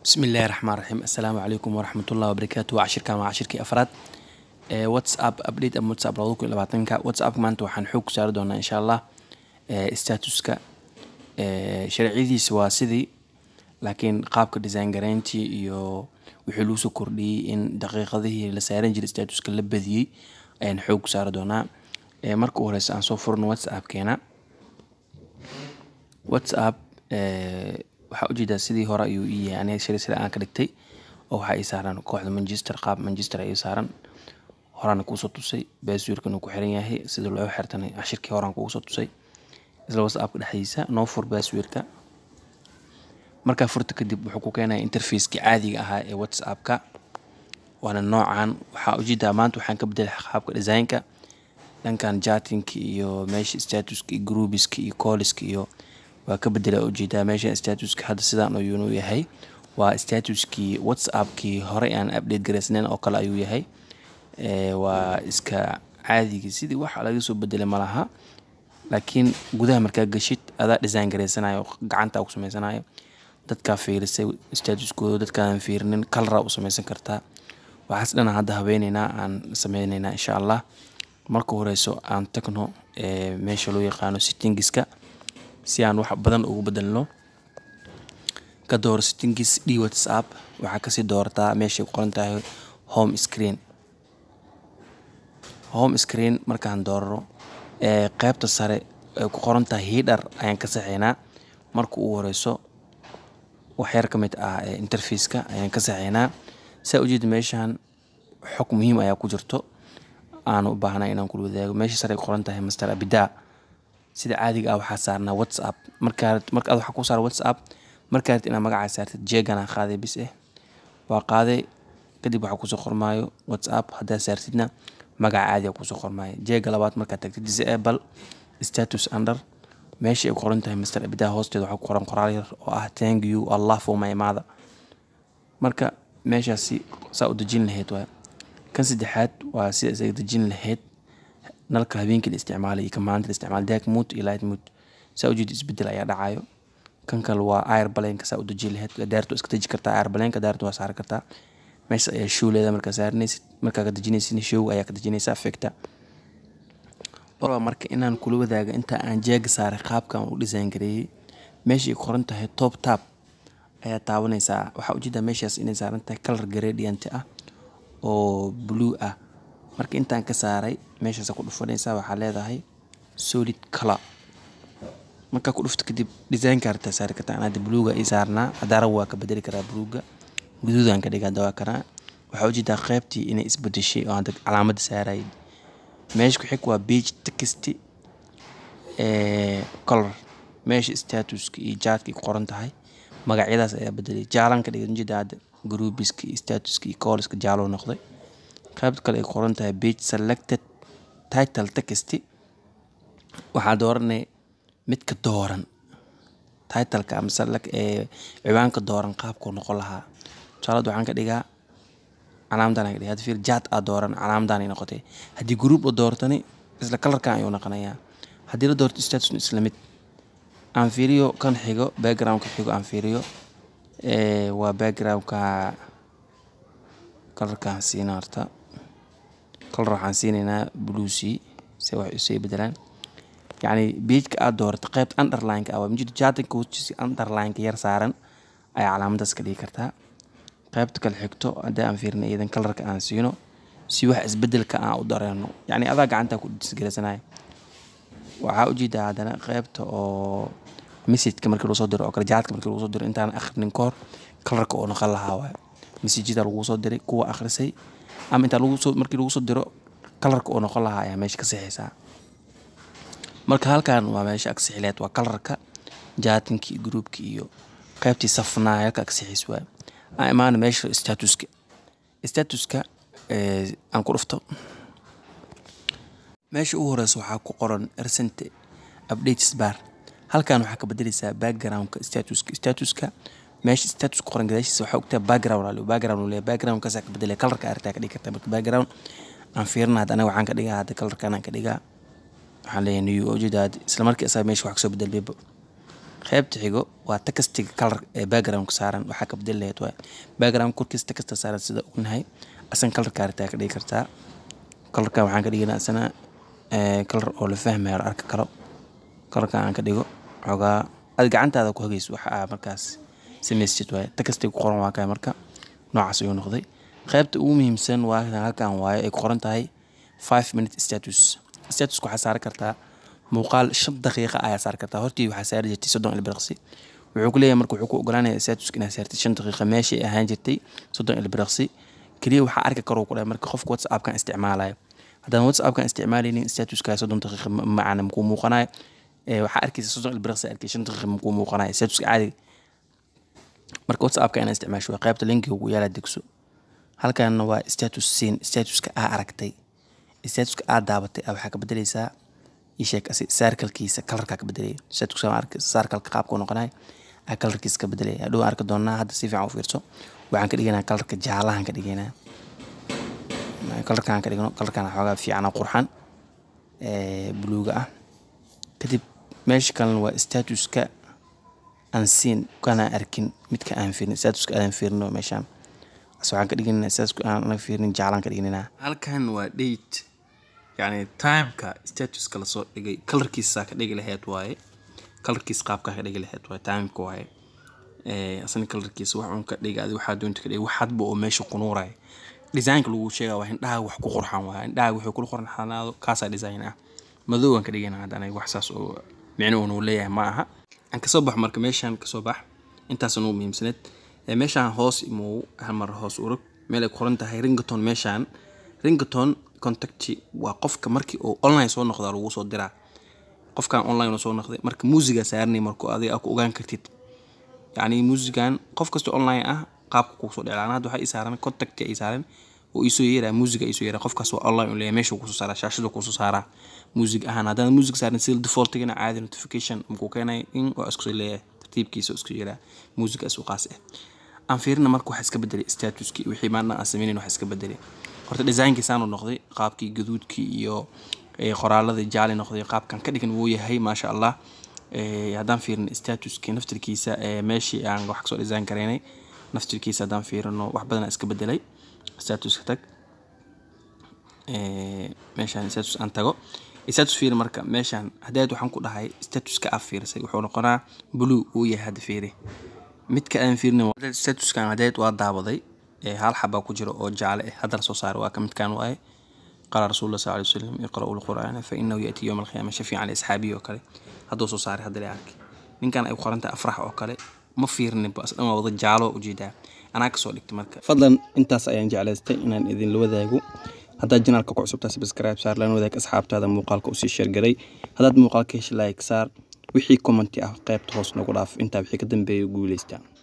bismillahi raxmaan raxiim assalaamu calaykum waraxmatullahi wabarakaatu waa cashirkan waa cashirkii afraad ee whatsapp update ama whatsapp labada kun iyo labaatanka whatsapp maanta waxaan xoog ku saari doonaa insha allah ee statuska ee sharciyadiisa waa sidii laakiin qaabka design garayntii iyo wixii lagu soo kordhiyey in daqiiqadihii la saaran jiray statuska la badiyey ayaan xoog ku saari doonaa ee marka u horeysa aan soo furno whatsappkeena whatsapp ee waxaa ujeedaa sidii hore ayuu ii yahay aniga shari sida aan ka dhigtay oo waxaa ii saaran kooxda manchester qaab manchester ii saaran horaan kuusoo tusay baaswiirkan uu ku xiran yahay sida loo xirtanay cashirkii horaan kugu soo tusay isla whatsappka dhexdiisa noo fur baaswiirka markaa furta kadib wuxuu ku keenaya interfaceki caadiga ahaa ee whatsappka waana noocan waxaa ujeedaa maanta waxaan ka bedelay qaabka designka dhankan jatinka iyo meesha statuska iyo groubiska iyo colliska iyo waa ka bedela ujeedaa meesha statuska hadda sidaan ayuunu yahay waa statuskii whatsappkii horey aan update garaysnayn oo kale ayuu yahay waa iska caadigii sidii waxa laga soo bedelay malaha laakiin gudaha markaa gashid adaa design garaysanayo gacanta ku sameysanayo dadkaa fiirisay statuskooda dadkaadan fiirinin kalara u sameysan kartaa waxaas dhana hadda habeyneynaa aan sameyneynaa insha allah marka horeyso aan tagno meesha loo yaqaano sittingiska si aan wax badan ugu bedelno ka door sittingis d whatsapp waxaa kasii doorataa meeshay ku qoran tahay home screen home screen markaan doorano qeybta sare ay ku qoran tahay hidhar ayaan ka saxeynaa marka ugu horeyso waxyar ka mid ah interfaceka ayaan ka saxeynaa saa ujeeda meeshan xog muhiim ayaa ku jirto aan u baahnay inaan kula wadaago meesha sare ay ku qoran tahay master abida sida caadiga ah waxaa saarnaa whatsapp markaa marka ad waxaa ku saara whatsapp markaa rabtid inaad magacaa saartid jeegana qaaday bis eh waa qaaday kadib waxaa kusoo qormaayo whatsapp haddaa saartidna magaca caadiga kusoo qormaayo jeega labaad markaad tagtid disable status under meesha ay qoran tahay master abidaa hoosteeda waxaa ku qoran qoraal yar oo ah thank you allah for my mother marka meeshaasi saa u dejin lahayd waa kan saddexaad waa sida isaga dejin lahayd nalka habeenkii la isticmaalay iyo ka maalinta la isticmaalay dark mood iyo light mood saa ujeeda isbedel ayaa dhacayo kan kale waa air baleenka saa u deji lahayd daartu iska deji kartaa air baleenka daartu waa saari kartaa meesha ayaa show leeda markaa saaranaysid markaa ka dejinaysid show ayaa ka dejinaysa affecta marka inaan kula wadaaga inta aan jeega saaray qaabkan u design gareeyey meeshay qoran tahay top tab ayaa taabanaysaa waxaa ujeedaa meeshaas inay saaran tahay color gradient ah oo blue ah marka intaan ka saaray meeshaasa ku dhufanaysaa waxaa leedahay solid color markaa ku dhufto kadib designka hartaa saari kartaa anaada bluuga ii saarnaa hadaara waa ka bedeli karaa bluuga guduudaan ka dhigaa dawaa karaa waxaa ujeedaa qeybtii inay isbedeshay oo hadda calaamada saarayay meesha ku xig waa beige text color meesha statuska iyo jaadka ku qoran tahay magacyadaas ayaa bedelay jaalan ka dhigay ujeedaa hadda groubiska iyo statuska iyo colliska jaalo noqday qaybta kale ay qoran tahay page selected title text waxaa dooranay midka dooran titleka ama select ee ciwaanka dooran qaabkuu noqon lahaa tusaalada waxaan ka dhigaa calaamadan aan ka dhigaa hadda fiir jaad aa dooran calaamadan ay noqotay haddii group la doortani isla kalarkan ayuu noqonayaa haddii la doorto statusna isla mid aan fiiriyo kan xigo backgroundka xigo aan fiiriyo waa backgroundka kalarkaan siina horta kalar waxaan siinaynaa bluesy se wax isay bedelaan yacni beijka aad doorato qeybta underlineka ah waa mujida jaatinka hoostiisa underlineka yar saaran ayaa calaamadaas ka dhigi kartaa qeybta kale xigto haddii aan fiirina iyadan kalarka aan siino si wax isbedelka aan u dareeno yacni adaa gacantaa ku disgarasanaya waxaa ujeedaa haddana qeybta oo messageka markii lagu soo diro oo kale jaadka markii lagu soo diro intaan akhrinin kahor kalarka oo noqon lahaa waay messajada lagu soo diray kuwa akhrisay ama intaa lagusoo markii lagu soo diro kalarka oo noqon lahaa ayaa meesha ka sixaysaa marka halkan waa meesha agsixileed waa kalarka jaatinkii groupki iyo qeybtii safnaa halka agsixiis waay aan imaana meesha statuska statuska aan ku dhufto meesha ugu horeysa waxaa ku qoran recent updates bar halkan waxaa ka bedeleysaa backgroundka statuska statuska meesha status ku qoran gadaashiisa waxaa ogtaa background ali background uu leeyahay background kaasaa ka bedelaya kalarka artaa ka dhigi kartaa marka background aan fiirina hadda anaga waxaan ka dhigaa hadda kalarkan aan ka dhigaa waxaan leeyahay new ujeeda isla markii asaga meesha wax kasoo bedelmayba qaybta xigo waa takastiga kalar ee backgroundka saaran waxaa ka bedeli lahayd waay background korkiisa takasta saaran sida ognahay asan kalarka aritaa ka dhigi kartaa kalarka waxaan ka dhiginaa asana kalar oo la fahmayo la arki karo kalarka aan ka dhigo xoogaa aad gacantaada ku hagayso waxa aa markaas samaystid waaye takastiga ku qoran waa kay marka noocaas ayuu noqday qaybta ugu muhiimsan waa halkan waaye ay ku qoran tahay five minute status statuska waxaa saari kartaa muuqaal shan daqiiqa ayaa saari kartaa hortii waxaa saari jirtay soddon ilbiriqsi wuxuu ku leeyahay marka wuxuu ku ogolaanaya statuska inaad saartid shan daqiiqa meeshii ahaan jirtay soddon ilbiriqsi keliya waxaa arki karuu ku dhahay marka qofka whatsappkan isticmaalayo haddaan whatsappkan isticmaalaynin statuskaa soddon daqiiqa macana makuu muuqanayo waxaa arkaysa soddon ilbiriqsi arkay shan daqiiqa makuu muuqanayo statuska caadiga marka whatsappka inaad isticmaasho waa qaybta linkiga ugu yaala degso halkanna waa status siin statuska aa aragtay statuska aa daabatay waxaa ka bedeleysaa isheeg saarkalkiisa kalarkaa ka bedelaya statuska saarkalka qaabka noqonay aa kalarkiisa ka bedelaya hadhow arki doonaa hadda si fiican u fiirso waxaan ka dhiganaa kalarka jaalahan ka dhiganaa kalarkaan ka dhigno kalarkaan xoogaa fiican qurxan buluuga ah kadib meesha kalena waa statuska aan siin kana arkin midka aan fiirin statuska aan fiirino meeshaan waxaan ka dhiganaa statuska aan fiirin jaalaan ka dhiganaa halkan waa date yacni timeka statuska lasoo dhigay kalarkiisa ka dhigi lahayd waaye kalarkiisa qaabkaa ka dhigi lahayd waaye timeka waaye asna kalarkiisa wax uun ka dhigi adi waxaa doonta ka dhigi wax hadba oo meesha ku nuuraya designka lagu sheegaa waa indhaha wax ku qurxan waaye indhaha wuxuu kula qurxanaado kaasaa design ah madowgan ka dhigana hadda aniga wax saas oo micno uu leeyahay ma aha aan kasoo bax marka meeshaan kasoo bax intaas ugu muhiimsaneed meeshaan hoos imuu hal mar hoos urug meel ay ku qoran tahay ringaton meeshaan ringaton contacti waa qofka markii uu online soo noqdaa lagu soo diraa qofkan online soo noqday marka muusiga saarnay markuu adiga ku ogaan kartid yacni muusigan qof kasta online ah qaabka kugu soo dheclaan hadda waxaa ii saaran contacti ay saaran oo iisoo yeeraa muusiga iisoo yeeraa qofkaas waa online u leeyahay meesha kusoo saaraa shaashada kusoo saaraa muusig ahaan haddaan muusig saarin sida defaultigana caadi notification makuu keenay in waa isku leeyahay tartiibkiisa isku yeeraa muusiga isu qaas ah aan fiirina marka waxa iska bedelay statuskii wixii maanta aan sameynayn waxa iska bedelay horta designkii saanu noqday qaabkii gaduudkii iyo qoraaladii jaali noqday qaabkan ka dhigan wuu yahay maasha allah haddaan fiirino statuskii naftirkiisa meeshii aan wax kasoo design karaynay naftirkiisa haddaan fiirino wax badan iska bedelay statuska tag meeshaan status aan tago status fiiri marka meeshaan haddeed waxaan ku dhahay statuska aa fiirisay wuxuu noqonaa blue uu yahay hadda fiiri midka aan fiirinin statuskan haddeed waa daawaday hal xabaa ku jira oo jaale ah haddana soo saaray waa ka midkaan waaye qaala rasuulullah sal alay wasalam iqra'u lqur'aana fa inahu ya'tii yowma alqiyaama shafiican liasxaabihi oo kale hadduu soo saaray hadda la arkay ninkan ay qorantahay afrax oo kale ma fiirinin bas dhan waa wada jaalo ujeedaa anaa kasoo dhigtay marka fadlan intaas ayaan jeclaystay inaan idinla wadaago haddaad janaalka ku cusubtaa subscribe saar lana wadaag asxaabtaada muuqaalka usii sheergaray haddaad muuqaalka hesha like saar wixii commenti ah qaybta hoos nagu dhaaf intaa wixii ka dambeeya guuleystaa